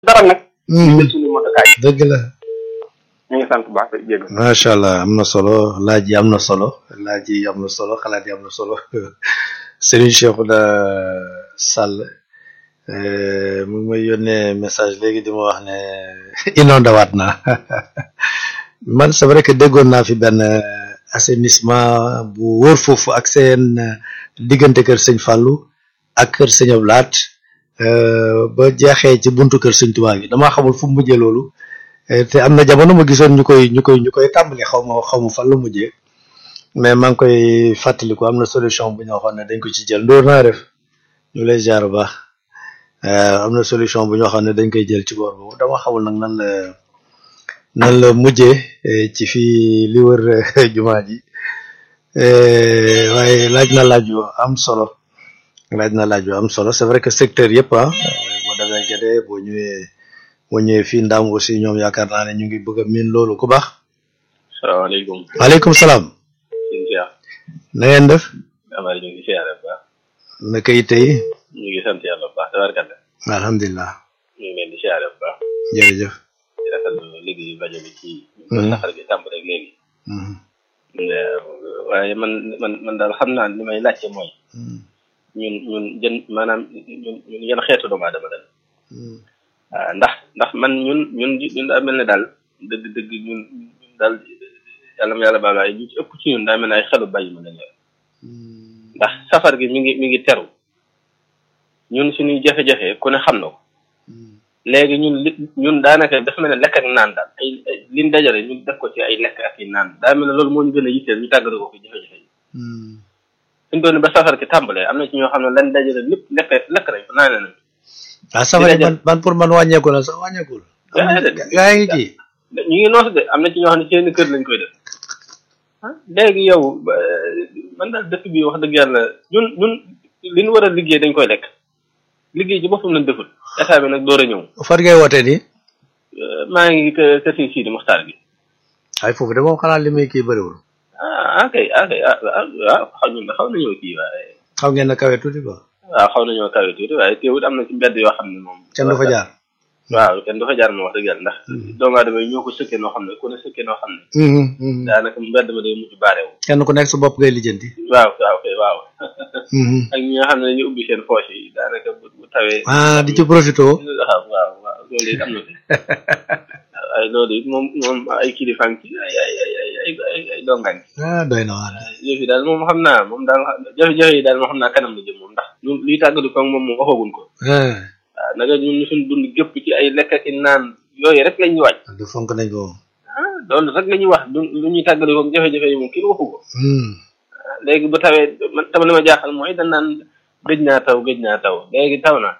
dara nag. Mhm. ñu suñu motokaay. dëgg la. ñu ngi sant bu baax di jégalu. macha allah am na solo laaj yi am na solo laaj yi am na solo xalaat yi am na solo Serigne Cheikhouna Sall euh, mu ngi may yónnee message léegi di ma wax ne inondé waat naa man c'est vrai que déggoon naa fi benn euh, assainissement bu wóor foofu ak seen euh, diggante kër sëñ Fallou ak kër sëñ Ablaat euh, ba jeexee ci buntu kër sëñ Tuubaa gi damaa xamul fu mu mujjee loolu. Eh, te am na jamono ma gisoon ñu koy ñu koy ñu koy tàmbali xaw ma xaw ma fan la mujjee mais maa ngi koy fàttaliku am na solution bu ñu waxoon ne dañ ko ci jël ndóor naa def ñu lay jaar bu baax Eh, am na solution bu ñu waxoon ne dañ koy jël ci boor boobu dama xamul nag nan la nan la mujjee eh, ci fii li wër eh, jumaa ji Eh, waaye laaj na laaj yu am solo laaj na laaj yu am solo c'est vrai que secteur yëpp ah eh, boo demee Guédé boo ñëwee boo ñëwee fii Ndam aussi ñoom yaakaar naa ne ñu ngi bëgg a miin loolu ku baax. salaamaaleykum maaleykum salaam. sëñ Cheikh na ngeen def. Amady ñu ngi siyaare bu baax naka yi tey. ñu ngi sant yàlla bu baax tabarkalla alhamdulilah. ñu ngi leen di siyaare bu baax jërëjëf. di rafetlu liggéeyu rajo bi ci Mhm. saxar gi tàmb rek léegi Mhm. waaye man man man daal xam naa li may laajte mooy Mhm. ñun ñun jën maanaam ñun ñun yan xeetu doomu aadama daal Mhm. waaw ndax ndax man ñun ñun ñun daa mel ne daal dëgg dëgg ñun ñun daal yàlla ma yàlla baal waaye ñu ci ëpp ci ñun daa mel ne ay xelu bàyyi ma lañ yor ndax safar gi mi ngi mi ngi teru ñun suñuy jafe-jafe ku ne xam na ko léegi ñun li ñun daanaka dafa mel ne lekk ak naan daal ay ay liñ dajale ñu def ko ci ay lekk ak i naan daa mel ne loolu moo ñu gën a yitteel ñu tàggale ko ko jafe-jafe yi Mhm. suñu doon ba safar gi tàmbalee am na ci ñoo xam ne lan dajale lépp lekk lekk nañ ko naan nañ ah safari man man pour man wàññeeku na sax wàññeekul. Déedéet. gaa ngi ci. ñu ngi noos de am na ci ñoo xam ne seen kër lañ koy def ah léegi yow ba- man daal dëkk bi wax dëgg yàlla ñun ñun li ñu war a liggéey dañ koy lekk liggéey ci boppam lañ deful état bi nag door a ñëw fan ngay wootee nii. Euh, maa ngi kë kër si Sidi Muxtaar gi ay foofu de moom xanaa li muy kii bëriwul. ah ok ok ah ah ah xaw ñun de xaw nañoo kii waaye xam ngeen ne kawe tuuti quoi. waaw xaw nañoo kawe tuuti waaye teewut am na ci mbedd yoo xam ne moom. kenn du fa jaar. waaw kenn du fa jaar moom wax dëgg yàlla ndax doomu aadama yi ñoo ko sëkkee noo xam ne ku ne sëkkee noo xam ne daanaka mbedd ma day mujj baareewu kenn ku nekk sa bopp ngay lijjanti. waaw waaw kay waaw ak ñi nga xam ne dañuy ubbi seen poche yi daanaka bu bu tawee. ah di ci profité. waaw waaw waaw loolu it am na fi ay loolu it moom moom ay kilifaan ci ay ay ay ay ay ay ay dongaan ah doy na waar. yëf yi daal moom xam naa moom daal jafe-jafe yi daal moom xam naa kanam la jëm moom ndax ñun liy tàggatu ko moom moom waxaguñ ko ah waaw naka ñun suñ dund gépp ci ay lekk ak i naan yooyu rek la ñuy waaj du fonk nañ ko. ah loolu rek la ñuy wax du lu ñuy tàggatu ko jafe-jafe yi moom kenn waxu ko Hmm. léegi bu tawee man tam li ma jaaxal mooy dañ naan gëj naa taw gëj naa taw léegi taw na